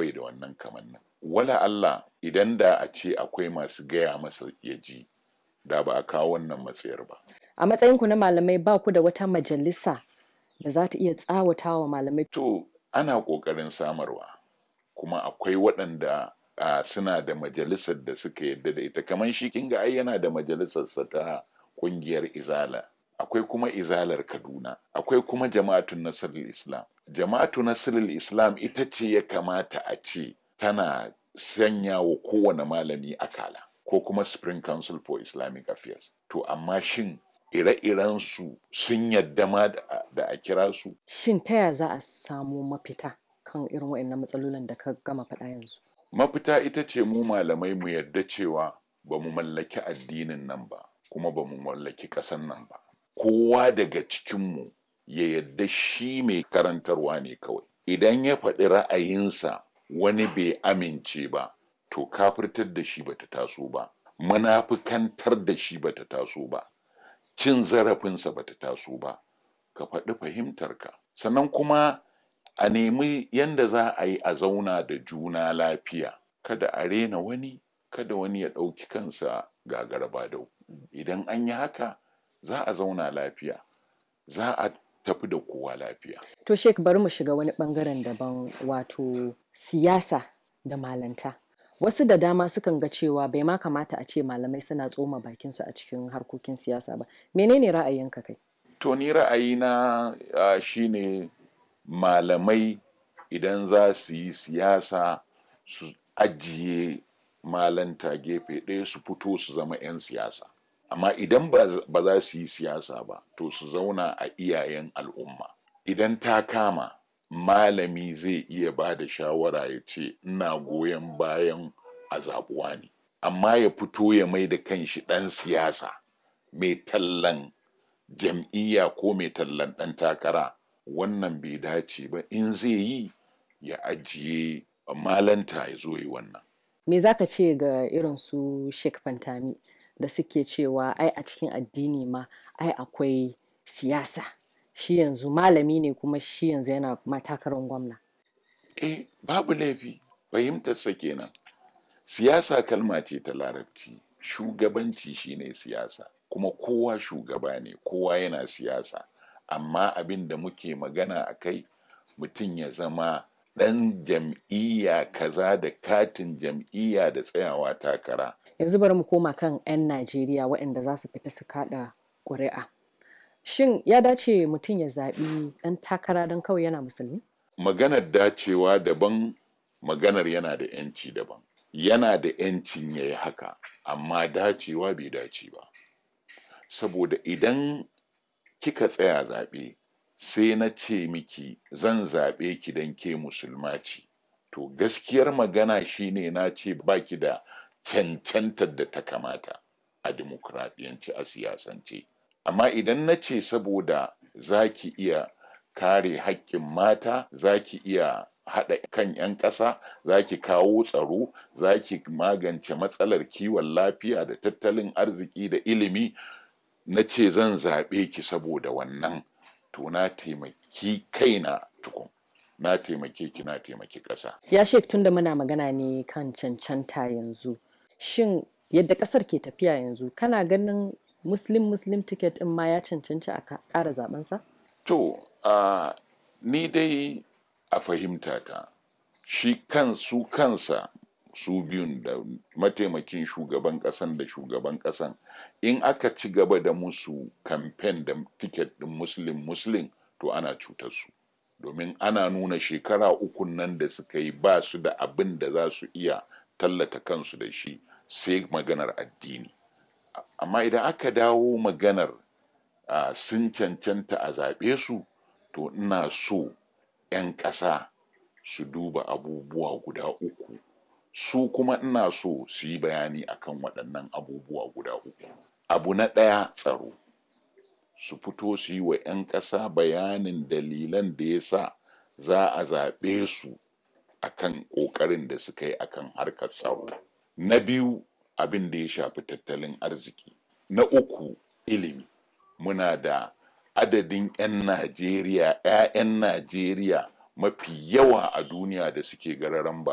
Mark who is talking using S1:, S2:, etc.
S1: bai da wannan kamannin wala Allah idan da a ce akwai masu gaya masa ya ji da ba a kawo wannan matsayar ba
S2: a matsayinku na malamai ba ku da wata majalisa da za ta iya tsawata wa malamai
S1: to ana ƙoƙarin samarwa kuma akwai waɗanda a suna da majalisar da suka yadda da ita kamar shi kinga ai yana da majalisarsa ta ƙungiyar izala akwai kuma izalar kaduna akwai kuma jama'atun nasirul islam jama'atu nasirul islam ita ce ya kamata a ce tana sanya wa kowane malami akala ko kuma spring council for islamic affairs to amma shin ire-iren su sun yadda ma da a kira su
S2: shin ta ya za a samu mafita kan irin waɗannan matsalolin da ka gama faɗa yanzu
S1: mafita ita ce mu malamai mu yarda cewa ba mu mallaki addinin nan ba kuma ba mu mallaki ƙasan nan ba kowa daga cikinmu ya yadda shi mai karantarwa ne kawai idan ya faɗi ra'ayinsa wani bai amince ba to kafirtar da shi bata taso ba munafikantar da shi bata taso ba cin zarafinsa bata taso ba ka faɗi fahimtarka sannan kuma a nemi yanda za a yi a zauna da juna lafiya kada a rena wani kada wani ya ɗauki kansa gagaraba dau idan an yi haka za a zauna lafiya za a tafi da kowa lafiya
S2: to shek bari mu shiga wani bangaren daban wato siyasa da malanta wasu da dama sukan ga cewa bai ma kamata a ce malamai suna tsoma bakinsu a cikin harkokin siyasa ba menene ra'ayinka kai
S1: to ni ra'ayina uh, shine malamai idan za su yi siyasa su ajiye malanta gefe ɗaya su fito su zama 'yan siyasa amma idan ba za su yi siyasa ba to su zauna a iyayen al'umma idan ta kama malami zai iya ba da shawara ya ce ina goyon bayan a zaɓuwa ne amma ya fito ya mai da kanshi ɗan siyasa mai tallan jam'iyya ko mai tallan ɗan takara wannan bai dace ba in zai yi ya ajiye malanta ya zo yi wannan
S2: me za ka ce ga irin su sheik fantami da suke cewa ai a cikin addini ma ai akwai siyasa shi yanzu malami ne kuma shi yanzu yana matakarar gwamna
S1: eh babu laifi fahimtarsa kenan siyasa kalma ce ta larabci shugabanci shine siyasa kuma kowa shugaba ne kowa yana siyasa amma abin da muke magana a kai mutum ya zama ɗan jam'iyya kaza da katin jam'iyya da tsayawa takara
S2: yanzu bari mu koma kan 'yan najeriya waɗanda za su fita su kaɗa ƙuri'a shin ya dace mutum ya zaɓi ɗan takara don kawai yana musulmi
S1: maganar dacewa daban maganar yana da 'yanci daban yana da 'yancin ya yi haka amma dacewa bai dace ba saboda idan kika tsaya zaɓe sai na ce miki zan zaɓe ki don ke musulma ce to gaskiyar magana shine na ce baki da cancantar da ta kamata a dimokuraɗiyance a siyasance amma idan na ce saboda za ki iya kare haƙƙin mata za ki iya haɗa kan 'yan ƙasa za ki kawo tsaro za ki magance matsalar kiwon lafiya da tattalin arziki da ilimi na ce zan zaɓe ki saboda wannan to na taimaki kaina tukun na taimake ki na taimaki ƙasa.
S2: ya shek tunda muna magana ne kan cancanta yanzu shin yadda ƙasar ke tafiya yanzu kana ganin muslim muslim ticket ɗin ma ya cancanci a ƙara zabensa?
S1: to uh, ni dai a fahimta ta shi kan su kansa su biyun da mataimakin shugaban kasan da shugaban kasan in aka ci gaba da musu kamfen da tiket din muslim muslim to ana cutar su domin ana nuna shekara uku nan da suka yi ba su da abin da za su iya tallata kansu da shi sai maganar addini amma idan aka dawo maganar uh, sun cancanta a zaɓe su to ina so 'yan ƙasa su duba abubuwa guda uku su kuma ina so su yi bayani akan waɗannan abubuwa guda uku abu na ɗaya tsaro su fito su yi wa 'yan ƙasa bayanin dalilan da ya sa za a zaɓe su akan ƙoƙarin da suka yi akan harkar tsaro na biyu abin da ya shafi tattalin arziki na uku ilimi muna da adadin 'yan najeriya 'ya'yan najeriya mafi yawa a duniya da suke gararan ba